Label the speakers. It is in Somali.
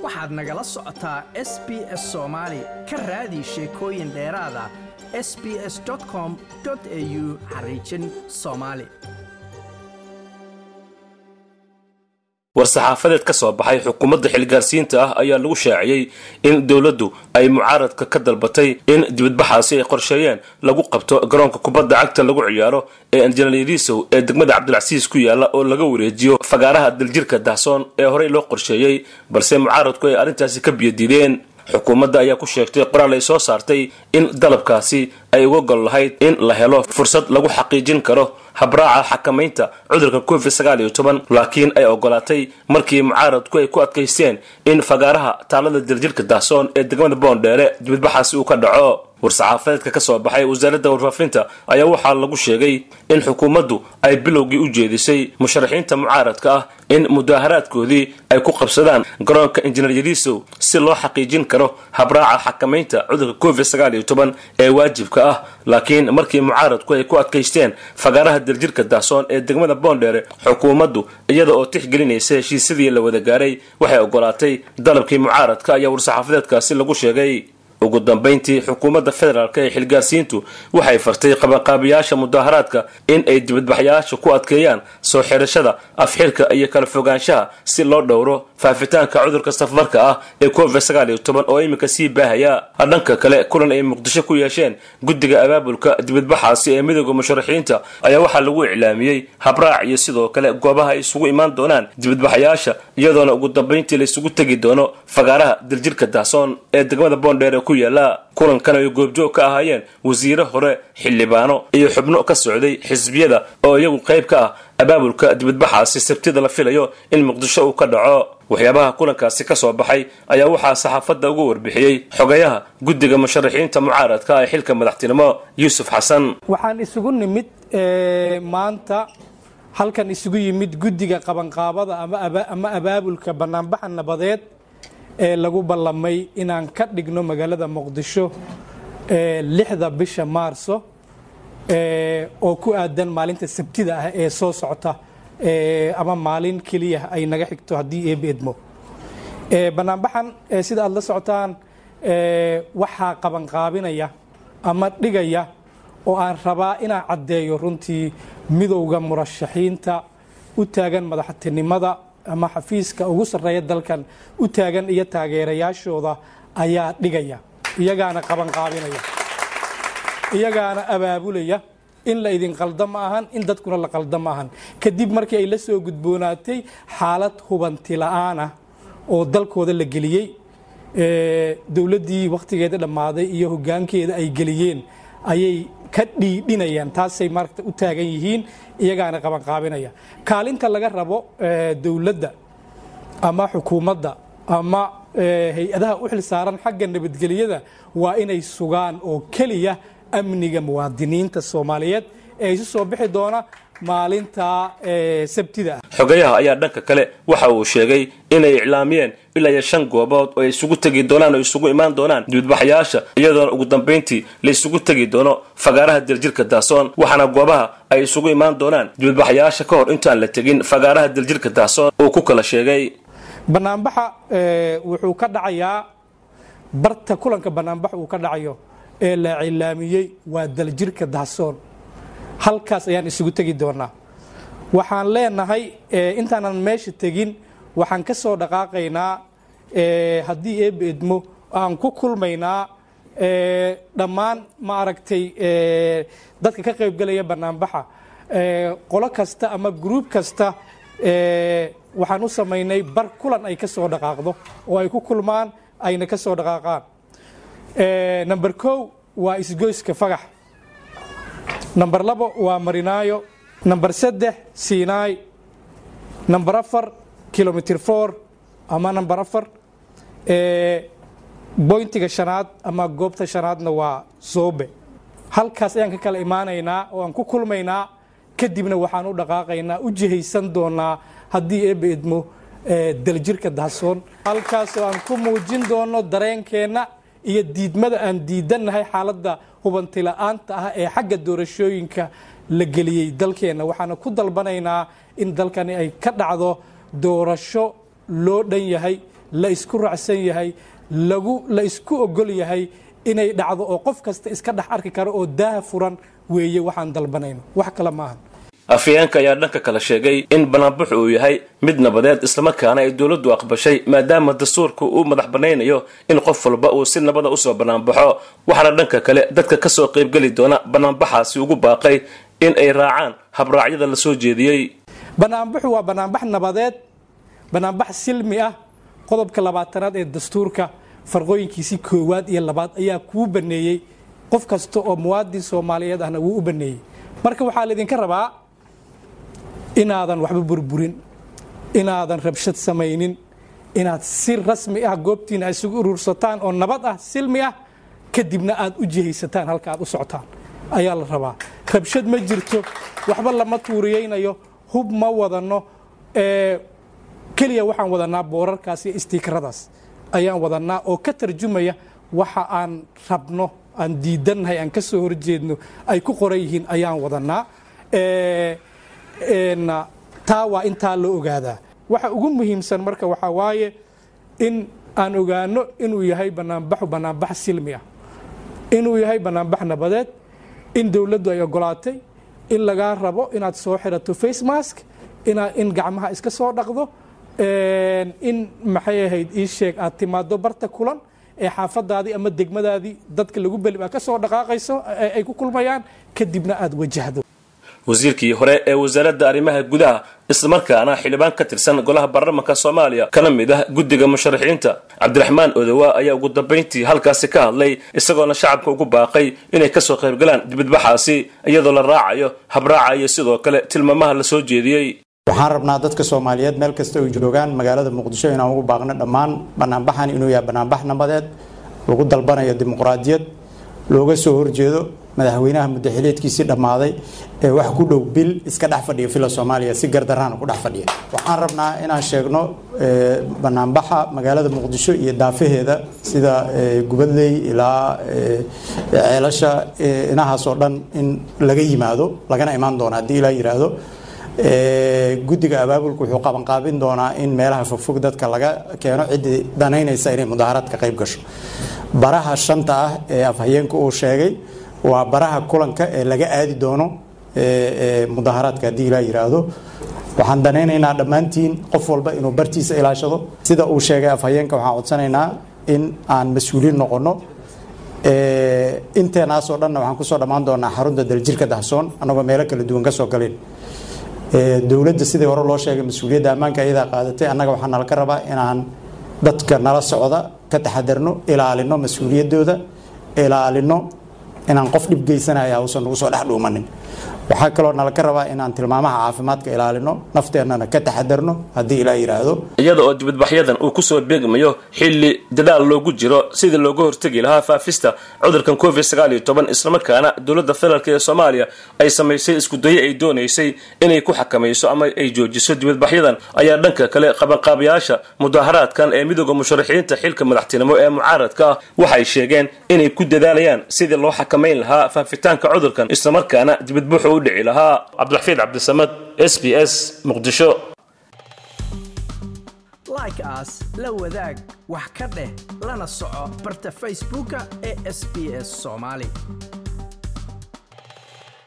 Speaker 1: waxaad nagala socotaa s b s soomaali ka raadi sheekooyin dheeraada s b s com au xariijin soomaali
Speaker 2: war-saxaafadeed ka soo baxay xukuumadda xilgaarsiinta ah ayaa lagu shaaciyey in dowladdu ay mucaaradka ka dalbatay in dibadbaxaasi ay qorsheeyeen lagu qabto garoonka kubadda cagta lagu ciyaaro ee anjanaliirisow ee degmada cabdilcasiis ku yaala oo laga wareejiyo fagaaraha daljirka dahsoon ee horey loo qorsheeyey balse mucaaradku ay arrintaasi ka biyadiideen xukuumadda ayaa ku sheegtay qoraal ay soo saartay in dalabkaasi ay uga gol lahayd in la helo fursad lagu xaqiijin karo habraaca xakamaynta cudurka covid sagaal iyo toban laakiin ay ogolaatay markii mucaaradku ay ku adkaysteen in fagaaraha taalada daljirka dahsoon ee degmada boondheere dibadbaxaasi uu ka dhaco war-saxaafadeedka ka soo baxay wasaaradda warfaafinta ayaa waxaa lagu sheegay in xukuumaddu ay bilowgii u jeedisay musharaxiinta mucaaradka ah in mudaaharaadkoodii ay ku qabsadaan garoonka injineer yariisow si loo xaqiijin karo habraaca xakamaynta cudurka covid sagaal iyo toban ee waajibka ah laakiin markii mucaaradku ay ku adkaysteen fagaaraha daljirka dahsoon ee degmada boondheere xukuumaddu iyada oo tixgelinaysa heshiisyadii la wada gaaray waxay ogolaatay dalabkii mucaaradka ayaa war-saxaafadeedkaasi lagu sheegay ugu dambayntii xukuumadda federaalk ee xilgaarsiintu waxay fartay qabanqaabiyaasha mudaaharaadka in ay dibadbaxyaasha ku adkeeyaan soo xidhashada afxirka iyo kala fogaanshaha si loo dhowro faafitaanka cudurka safmarka ah ee covid sagaal iyo toban oo iminka sii baahaya dhanka kale kulan ay muqdisho ku yeesheen guddiga abaabulka dibadbaxaasi ee midooda musharaxiinta ayaa waxaa lagu iclaamiyey habraac iyo sidoo kale goobaha ay isugu imaan doonaan dibadbaxyaasha iyadoona ugu dambayntii la isugu tegi doono fagaaraha daljirka dahsoon ee degmada boondheer ku yaala kulankan ay goobjoog ka ahaayeen wasiire hore xildhibaano iyo xubno ka socday xisbiyada oo iyagu qayb ka ah abaabulka dibadbaxaasi sabtida la filayo in muqdisho uu ka dhaco waxyaabaha kulankaasi ka soo baxay ayaa waxaa saxaafadda uga warbixiyey xogayaha guddiga musharaxiinta mucaaradka ee xilka madaxtinimo yuusuf xasan
Speaker 3: waxaan isugu nimid maanta halkan isugu yimid guddiga qabanqaabada ama abaabulka banaanbaxa nabadeed ee lagu ballamay inaan ka dhigno magaalada muqdisho lixda bisha maarso oo ku aadan maalinta sabtida ah ee soo socota ama maalin keliya ay naga xigto haddii eeba edmo banaanbaxan sida aad la socotaan waxaa qabanqaabinaya ama dhigaya oo aan rabaa inaan caddeeyo runtii midowda murashaxiinta u taagan madaxtinimada ama xafiiska ugu sarreeya dalkan u taagan iyo taageerayaashooda ayaa dhigaya iyagaana qabanqaabinaya iyagaana abaabulaya in la idin qalda ma ahan in dadkuna la qalda ma ahan kadib markii ay la soo gudboonaatay xaalad hubanti la'aan ah oo dalkooda la geliyey dowladdii wakhtigeeda dhammaaday iyo hoggaankeeda ay geliyeen ayay ka dhiidhinayaan taasay maaragta u taagan yihiin iyagaana qabanqaabinaya kaalinta laga rabo dowladda ama xukuumadda ama hay-adaha u xil saaran xagga nabadgelyada waa inay sugaan oo keliya amniga muwaadiniinta soomaaliyeed ee isu soo bixi doona maalinta sabtida ah
Speaker 2: xogayaha ayaa dhanka kale waxa uu sheegay inay iclaamiyeen ilaa iyo shan goobood oo ay isugu tegi doonaan oo isugu imaan doonaan dibadbaxyaasha iyadoona ugu dambayntii la isugu tegi doono fagaaraha daljirka dahsoon waxaana goobaha ay isugu imaan doonaan dibadbaxyaasha ka hor intaan la tegin fagaaraha daljirka dahsoon uu ku kala sheegay
Speaker 3: banaanbaxa wuxuu ka dhacayaa barta kulanka banaanbax uu ka dhacayo ee la cilaamiyey waa daljirka dahsoon halkaas ayaan isugu tegi doonaa waxaan leenahay intaanan meesha tegin waxaan ka soo dhaqaaqaynaa haddii eeba edmo aan ku kulmaynaa dhammaan ma aragtay dadka ka qaybgelaya banaanbaxa qolo kasta ama gruub kasta waxaan u samaynay bar kulan ay ka soo dhaqaaqdo oo ay ku kulmaan ayna ka soo dhaqaaqaan number kow waa isgoyska fagax number labo waa marinaayo number saddex siinaay number afar kilomitr for ama number afar boyntiga shanaad ama goobta shanaadna waa soobe halkaas ayaan ka kala imaanaynaa oo aan ku kulmaynaa kadibna waxaan u dhaqaaqaynaa u jihaysan doonaa haddii eeba idmo daljirka dahsoon halkaasoo aan ku muujin doono dareenkeenna iyo diidmada aan diidannahay xaaladda hubantila'aanta ah ee xagga doorashooyinka la geliyey dalkeenna waxaana ku dalbanaynaa in dalkani ay ka dhacdo doorasho loo dhan yahay la isku raacsan yahay lagu la isku ogol yahay inay dhacdo oo qof kasta iska dhex arki karo oo daaha furan weeye waxaan dalbanayno wax kale maahan
Speaker 2: afayeenka ayaa dhanka kale sheegay in banaanbaxu uu yahay mid nabadeed islamarkaana ay dowladdu aqbashay maadaama dastuurka uu madax banaynayo in qof walba uu si nabada usoo banaanbaxo waxaana dhanka kale dadka kasoo qaybgeli doona banaanbaxaasi ugu baaqay in ay raacaan habraacyada la soo jeediyey
Speaker 3: banaanbaxu waa banaanbax nabadeed banaanbax silmi ah qodobka labaatanaad ee dastuurka farqooyinkiisii koowaad iyo labaad ayaa kuu baneeyey qof kasta oo muwaadin soomaaliyeed ahna wuu u baneeyey marka waxaa laydinka rabaa inaadan waxba burburin inaadan rabshad samaynin inaad si rasmi ah goobtiina isugu urursataan oo nabad ah silmi ah kadibna aad u jihaysataan halka aad u socotaan ayaa la rabaa rabshad ma jirto waxba lama tuuriyeynayo hub ma wadano keliya waxaan wadanaa boorarkaas iyo istiikaradaas ayaan wadanaa oo ka tarjumaya waxa aan rabno aan diidannahay aan ka soo horjeedno ay ku qoran yihiin ayaan wadanaa taa waa intaa loo ogaadaa waxa ugu muhiimsan marka waxaa waaye in aan ogaano inuu yahay banaanbaxu banaanbax silmi ah inuu yahay banaanbax nabadeed in dowladdu ay ogolaatay in lagaa rabo inaad soo xirato face mask in gacmaha iska soo dhaqdo in maxay ahayd ii sheeg aad timaado barta kulan ee xaafadaadii ama degmadaadii dadka lagu beli ka soo dhaqaaqayso ay ku kulmayaan kadibna aad wajahdo
Speaker 2: wasiirkii hore ee wasaaradda arrimaha gudaha islamarkaana xildhibaan ka tirsan golaha baarlamanka soomaaliya kana mid ah guddiga musharaxiinta cabdiraxmaan odowa ayaa ugu dambayntii halkaasi ka hadlay isagoona shacabka ugu baaqay inay kasoo qaybgalaan dibadbaxaasi iyadoo la raacayo habraaca iyo sidoo kale tilmaamaha la soo jeediyey
Speaker 4: waxaan rabnaa dadka soomaaliyeed meel kasta ay joogaan magaalada muqdisho inaan ugu baaqno dhammaan banaanbaxan inuu yahay banaanbax nabadeed lagu dalbanayo dimuqraadiyad looga soo horjeedo madaxweynaha muddaxileedkiisii dhammaaday ee wax ku dhow bil iska dhex fadhiya villa soomaaliya si gardarraana ku dhex fadhiya waxaan rabnaa inaan sheegno banaanbaxa magaalada muqdisho iyo daafaheeda sida gubadley ilaa ceelasha inahaas oo dhan in laga yimaado lagana imaan doono haddii ilaa yidhaahdo guddiga abaabulka wuxuu qabanqaabin doonaa in meelaha fogfog dadka laga keeno ciddii danaynaysa inay mudaharaad ka qayb gasho baraha shanta ah ee afhayeenka uu sheegay waa baraha kulanka ee laga aadi doono mudaharaadka haddii ilaa yidhaahdo waxaan danaynaynaa dhammaantiin qof walba inuu bartiisa ilaashado sida uu sheegay afhayeenka waxaan codsanaynaa in aan mas-uuliin noqono inteenaasoo dhanna waxaan kusoo dhammaan doonaa xarunta daljirka dahsoon annagoo meelo kala duwan kasoo galeen dowladda sidii hore loo sheegay mas-uuliyadda ammaanka ayadaa qaadatay annaga waxaa nalaga rabaa inaan dadka nala socda ka taxadarno ilaalino mas-uuliyaddooda ilaalino inaan qof dhib geysanaya uusan nagu soo dhex dhuumanin waxaa kaloo nalaga rabaa inaan tilmaamaha caafimaadka ilaalino nafteennana ka taxadarno haddii ilaa yidhaahdo
Speaker 2: iyada oo dibadbaxyadan uu kusoo beegmayo xilli dadaal loogu jiro sidii looga hortegi lahaa faafista cudurkan covid sagaal iyo toban islamarkaana dowladda federaalk ee soomaaliya ay samaysay iskudayo ay doonaysay inay ku xakamayso ama ay joojiso dibadbaxyadan ayaa dhanka kale qabanqaabayaasha mudaharaadkan ee midooda musharaxiinta xilka madaxtinimo ee mucaaradka ah waxay sheegeen inay ku dadaalayaan sidii loo xakamayn lahaa faafitaanka cudurkan islamarkaana dibadbuxu u dhici lahaa cabdiraxiid cabdisamad s b s muqdisho
Speaker 1: like aas la wadaag wax ka dheh lana soco barta facebooka ee sb s soomaali